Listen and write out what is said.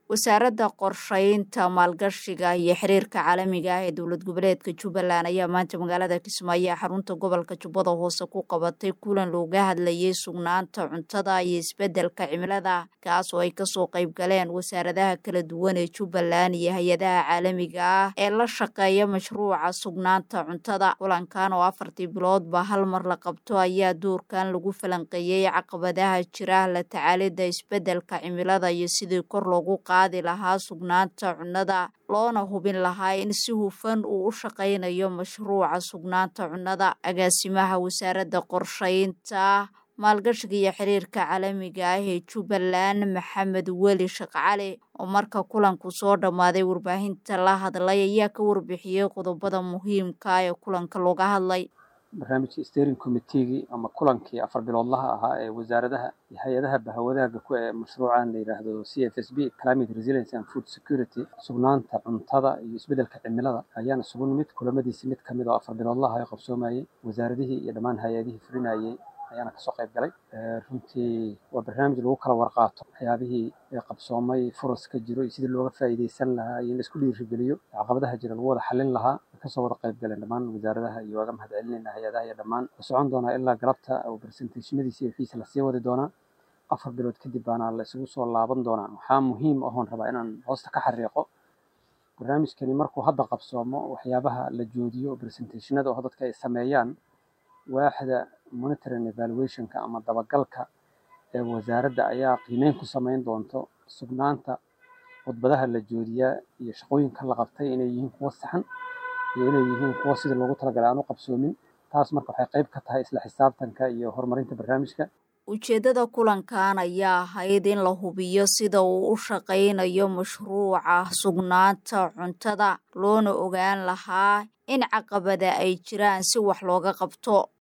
wasaaradda qorshaynta maalgashiga iyo xiriirka caalamiga ah ee dowlad goboleedka jubbaland ayaa maanta magaalada kismaayo xarunta gobolka jubbada hoose ku qabatay kulan looga hadlayay sugnaanta cuntada iyo isbeddelka cimilada kaas oo ay kasoo qayb galeen wasaaradaha kala duwan ee jubbaland iyo hay-adaha caalamiga ah ee la shaqeeya mashruuca sugnaanta cuntada kulankan oo afartii biloodba hal mar la qabto ayaa doorkan lagu falanqeeyey caqabadaha jira la tacaalida isbeddelka cimilada iyo sidii kor loogu qaadi lahaa sugnaanta cunnada loona hubin lahaa in si hufan uu u shaqaynayo mashruuca sugnaanta cunnada agaasimaha wasaaradda qorshaynta maalgashiga iyo xiriirka caalamiga ah ee jubbaland maxamed weli sheekh cali oo marka kulanku soo dhammaaday warbaahinta la hadlay ayaa ka warbixiyey qodobada muhiimka ee kulanka looga hadlay barnaamijkii steering committeegii ama kulankii afar biloodlaha ahaa ee wasaaradaha iyo hay-adaha bahwadaaga ku ee mashruucan la yidhaahdo c f s b climate resilience and food security sugnaanta cuntada iyo isbeddelka cimilada ayaan isugu nimid kulamadiisi mid kamid oo afar biloodlaha ay qabsoomayey wasaaradihii iyo dhammaan hay-adihii fulinayey ayaana kasoo qayb galay runtii waa barnaamij lagu kala warqaato waxyaabihii qabsoomay furas ka jiro iyo sidii looga faa'iidaysan lahaa iyo in laisku dhiirigeliyo caqabadaha jira lagu wada xallin lahaa kasoo wada qayb galeen dhammaan wasaaradaha iyo waaga mahad celinayna hay-adaha iyo dhammaan la socon doonaa ilaa galabta oo presentationadiisa iyo wixiisa lasii wadi doonaa afar bilood kadib baana la isugu soo laaban doonaa waxaa muhiim ahoon rabaa inaan hoosta ka xariiqo barnaamijkani markuu hadda qabsoomo waxyaabaha la joodiyo presentationada oo dadka ay sameeyaan waaxda monitoring evaluationka ama dabagalka ee wasaaradda ayaa qiimeyn ku samayn doonto sugnaanta khudbadaha la joodiyaa iyo shaqooyinka la qabtay inay yihiin kuwo saxan iyo inay yihiin kuwo sidii loogu talagalay aan u qabsoomin taas marka waxay qayb ka tahay isla xisaabtanka iyo horumarinta barnaamijka ujeeddada kulankan ayaa ahayd in la hubiyo sida uu u shaqaynayo mashruuca sugnaanta cuntada loona ogaan lahaa in caqabada ay jiraan si wax looga qabto